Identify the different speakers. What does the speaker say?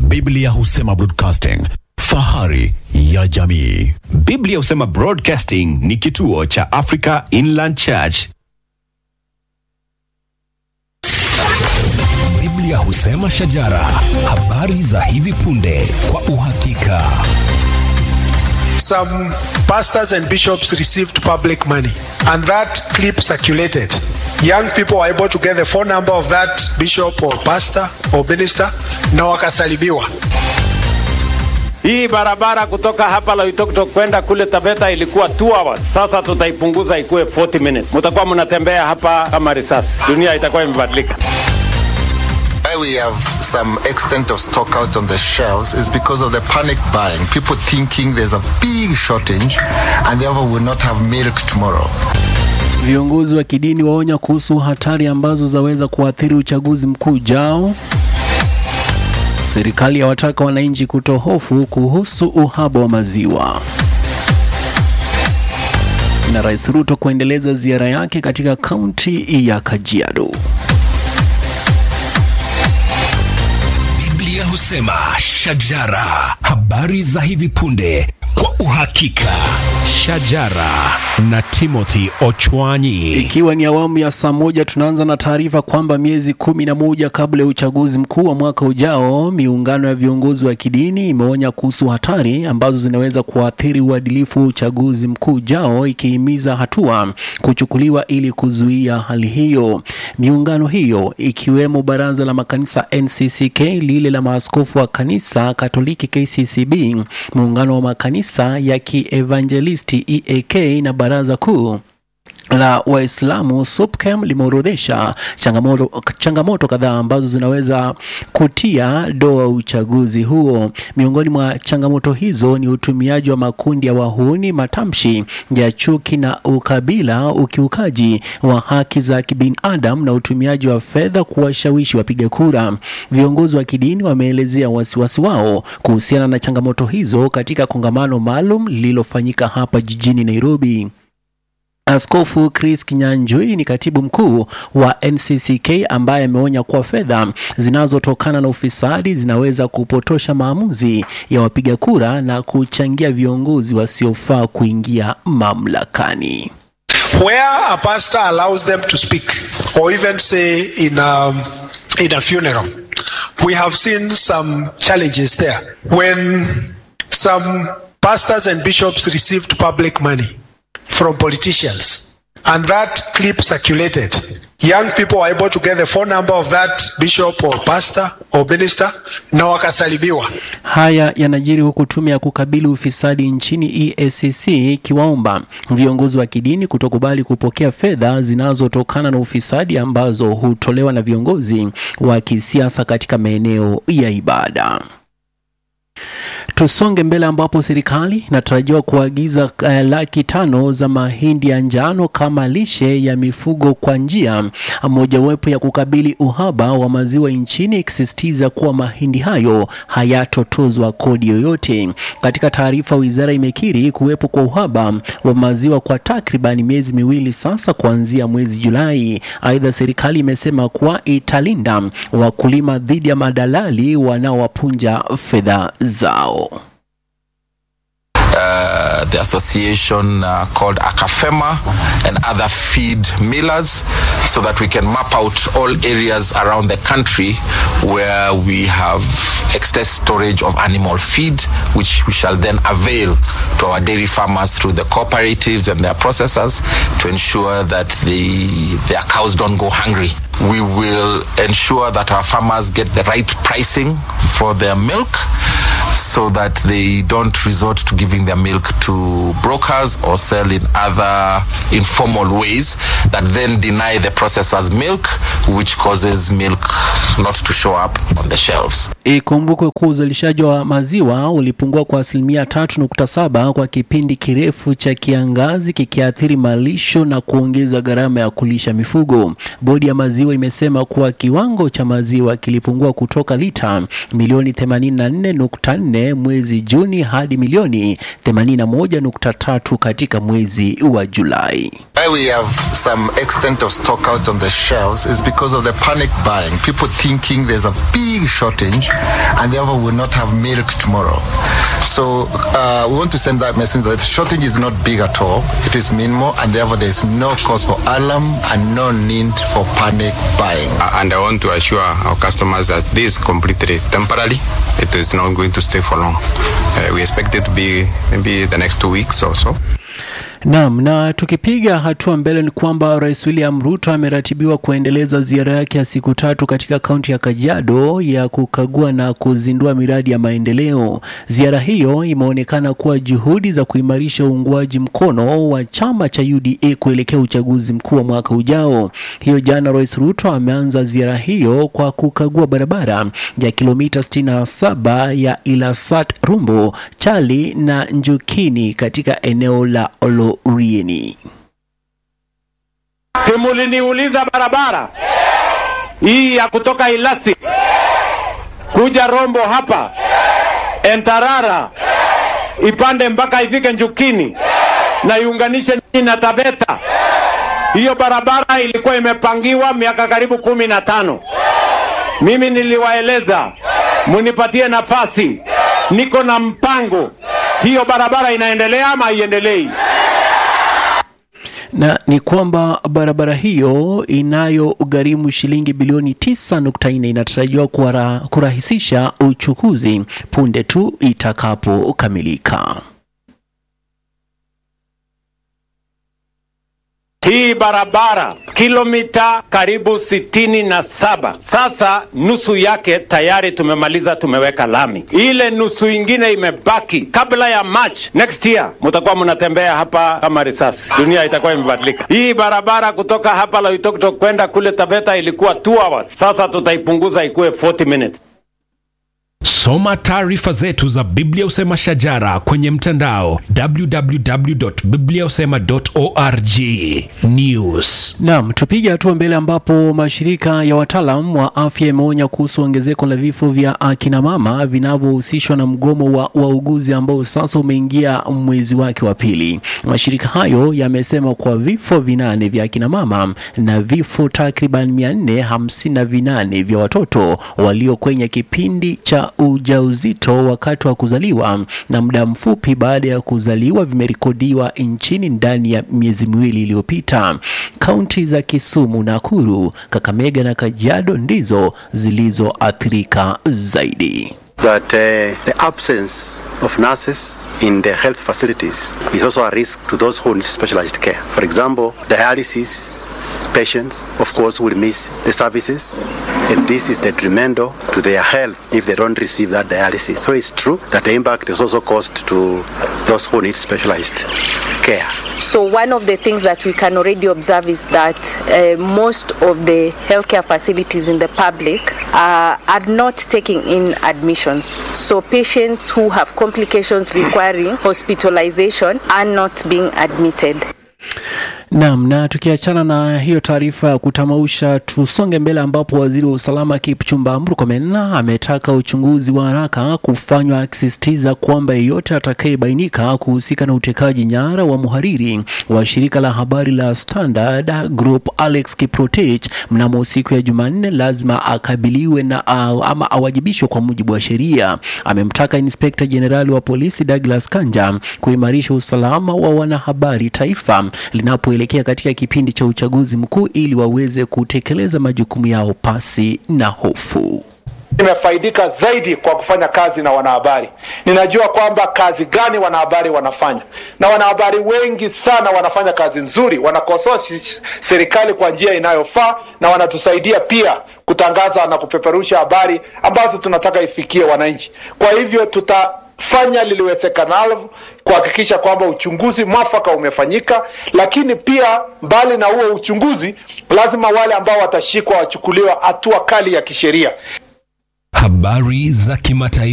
Speaker 1: Biblia husema broadcasting, fahari ya jamii.
Speaker 2: Biblia husema Broadcasting ni kituo cha Africa Inland Church.
Speaker 3: Biblia husema shajara, habari za hivi punde kwa uhakika.
Speaker 4: some pastors and bishops received public money and that clip circulated young people were able to get the phone number of that bishop or pastor or minister na wakasalibiwa
Speaker 5: Hii barabara kutoka hapa Loitoktok kwenda kule Taveta ilikuwa 2 hours. Sasa tutaipunguza ikuwe 40 minutes. Mtakuwa mnatembea hapa kama risasi. Dunia itakuwa imebadilika.
Speaker 6: Why we have some extent of stock out on the shelves is because of the panic buying. People thinking there's a big shortage and therefore will not have milk tomorrow.
Speaker 7: Viongozi wa kidini waonya kuhusu hatari ambazo zaweza kuathiri uchaguzi mkuu ujao. Serikali yawataka wananchi kutohofu kuhusu uhaba wa maziwa. Na Rais Ruto kuendeleza ziara yake katika kaunti ya Kajiado.
Speaker 3: Biblia husema shajara, habari za hivi punde kwa uhakika. Shajara na Timothy Ochwanyi.
Speaker 7: Ikiwa ni awamu ya saa moja, tunaanza na taarifa kwamba miezi kumi na moja kabla ya uchaguzi mkuu wa mwaka ujao, miungano ya viongozi wa kidini imeonya kuhusu hatari ambazo zinaweza kuathiri uadilifu wa uchaguzi mkuu ujao, ikihimiza hatua kuchukuliwa ili kuzuia hali hiyo. Miungano hiyo ikiwemo baraza la makanisa NCCK, lile la maaskofu wa kanisa Katoliki KCCB, muungano wa makanisa ya kievanjelisti EAK na baraza kuu la Waislamu SUPKEM limeorodhesha changamoto, changamoto kadhaa ambazo zinaweza kutia doa uchaguzi huo. Miongoni mwa changamoto hizo ni utumiaji wa makundi ya wahuni, matamshi ya chuki na ukabila, ukiukaji wa haki za kibinadamu na utumiaji wa fedha kuwashawishi wapiga kura. Viongozi wa kidini wameelezea wasiwasi wao kuhusiana na changamoto hizo katika kongamano maalum lililofanyika hapa jijini Nairobi. Askofu Chris Kinyanjui ni katibu mkuu wa NCCK ambaye ameonya kuwa fedha zinazotokana na ufisadi zinaweza kupotosha maamuzi ya wapiga kura na kuchangia viongozi wasiofaa kuingia mamlakani.
Speaker 4: where a pastor allows them to speak or even say in a, in a funeral we have seen some challenges there when some pastors and bishops received public money from politicians and that clip circulated young people were able to get the phone number of that bishop or pastor or minister na wakasalibiwa
Speaker 7: Haya yanajiri huku tume ya kukabili ufisadi nchini EACC ikiwaomba viongozi wa kidini kutokubali kupokea fedha zinazotokana na ufisadi ambazo hutolewa na viongozi wa kisiasa katika maeneo ya ibada. Tusonge mbele ambapo serikali inatarajiwa kuagiza uh, laki tano za mahindi ya njano kama lishe ya mifugo kwa njia mojawapo ya kukabili uhaba wa maziwa nchini, ikisisitiza kuwa mahindi hayo hayatotozwa kodi yoyote. Katika taarifa, wizara imekiri kuwepo kwa uhaba wa maziwa kwa takriban miezi miwili sasa kuanzia mwezi Julai. Aidha, serikali imesema kuwa italinda wakulima dhidi ya madalali wanaowapunja fedha zao.
Speaker 8: uh, the association uh, called Akafema and other feed millers so that we can map out all areas around the country where we have excess storage of animal feed, which we shall then avail to our dairy farmers through the cooperatives and their processors to ensure that the, their cows don't go hungry. We will ensure that our farmers get the right pricing for their milk so that they don't resort to giving their milk to brokers or sell in other informal ways that then deny the processors milk, which causes milk not to show up on the shelves.
Speaker 7: Ikumbukwe kuwa uzalishaji wa maziwa ulipungua kwa asilimia tatu nukta saba kwa kipindi kirefu cha kiangazi kikiathiri malisho na kuongeza gharama ya kulisha mifugo. Bodi ya maziwa imesema kuwa kiwango cha maziwa kilipungua kutoka lita milioni 84.4 mwezi Juni hadi milioni 81.3 katika mwezi wa Julai.
Speaker 6: why we have some extent of stock out on the shelves is because of the panic buying. People thinking there's a big shortage and therefore will not have milk tomorrow. So uh, we want to send that message that shortage is not big at all. It is minimal and therefore there is no cause for alarm and no need for panic buying.
Speaker 9: and I want to assure our customers that this is completely temporary. It is not going to stay for long. Uh, we expect it to be maybe the next two weeks or so.
Speaker 7: Naam, na tukipiga hatua mbele ni kwamba Rais William Ruto ameratibiwa kuendeleza ziara yake ya siku tatu katika kaunti ya Kajiado ya kukagua na kuzindua miradi ya maendeleo. Ziara hiyo imeonekana kuwa juhudi za kuimarisha uungwaji mkono wa chama cha UDA kuelekea uchaguzi mkuu wa mwaka ujao. Hiyo jana Rais Ruto ameanza ziara hiyo kwa kukagua barabara ya kilomita 67 ya Ilasat Rumbo, Chali na Njukini katika eneo la Olorieni.
Speaker 5: Simuliniuliza barabara hii ya kutoka Ilasi kuja Rombo hapa Entarara ipande mpaka ifike Njukini na iunganishe nyinyi na Tabeta. Hiyo barabara ilikuwa imepangiwa miaka karibu kumi na tano. Mimi niliwaeleza munipatie nafasi, niko na mpango. Hiyo barabara inaendelea ama haiendelei?
Speaker 7: na ni kwamba barabara hiyo inayogharimu shilingi bilioni 9.4 inatarajiwa kuwara- kurahisisha uchukuzi punde tu itakapokamilika.
Speaker 5: Hii barabara kilomita karibu sitini na saba. Sasa nusu yake tayari tumemaliza, tumeweka lami. Ile nusu ingine imebaki. Kabla ya March next year mutakuwa mnatembea hapa kama risasi, dunia itakuwa imebadilika. Hii barabara kutoka hapa Loitoktok kwenda kule Tabeta ilikuwa 2 hours, sasa tutaipunguza ikuwe 40 minutes.
Speaker 3: Soma taarifa zetu za Biblia Usema Shajara kwenye mtandao www.bibliausema.org. News.
Speaker 7: Naam, tupige hatua mbele ambapo mashirika ya wataalam wa afya yameonya kuhusu ongezeko la vifo vya akina mama vinavyohusishwa na mgomo wa wauguzi ambao sasa umeingia mwezi wake wa pili. Mashirika hayo yamesema kuwa vifo vinane vya akina mama na vifo takriban mia nne hamsini na vinane vya watoto walio kwenye kipindi cha ujauzito wakati wa kuzaliwa na muda mfupi baada ya kuzaliwa vimerekodiwa nchini ndani ya miezi miwili iliyopita. Kaunti za Kisumu, Nakuru, Kakamega na Kajiado ndizo zilizoathirika zaidi.
Speaker 10: that uh, the absence of nurses in the health facilities is also a risk to those who need specialized care. For example, dialysis patients, of course, will miss the services, and this is detrimental to their health if they don't receive that dialysis. So it's true that the impact is also caused to those who need specialized care.
Speaker 11: So one of the things that we can already observe is that uh, most of the healthcare facilities in the public uh, are not taking in admissions. So patients who have complications requiring hospitalization are not being admitted.
Speaker 7: Naam, na tukiachana na hiyo taarifa ya kutamausha, tusonge mbele ambapo waziri wa usalama Kipchumba Murkomen ametaka uchunguzi wa haraka kufanywa, akisisitiza kwamba yeyote atakayebainika kuhusika na utekaji nyara wa mhariri wa shirika la habari la Standard Group Alex Kiprotich mnamo siku ya Jumanne lazima akabiliwe na uh, ama awajibishwe kwa mujibu wa sheria. Amemtaka inspekta jenerali wa polisi Douglas Kanja kuimarisha usalama wa wanahabari taifa linapoelekea katika kipindi cha uchaguzi mkuu ili waweze kutekeleza majukumu yao pasi na hofu.
Speaker 12: Nimefaidika zaidi kwa kufanya kazi na wanahabari. Ninajua kwamba kazi gani wanahabari wanafanya, na wanahabari wengi sana wanafanya kazi nzuri, wanakosoa shi- serikali kwa njia inayofaa na wanatusaidia pia kutangaza na kupeperusha habari ambazo tunataka ifikie wananchi. Kwa hivyo tutafanya liliwezekanalo kuhakikisha kwamba uchunguzi mwafaka umefanyika, lakini pia mbali na huo uchunguzi, lazima wale ambao watashikwa wachukuliwa hatua kali ya kisheria.
Speaker 3: Habari za kimataifa.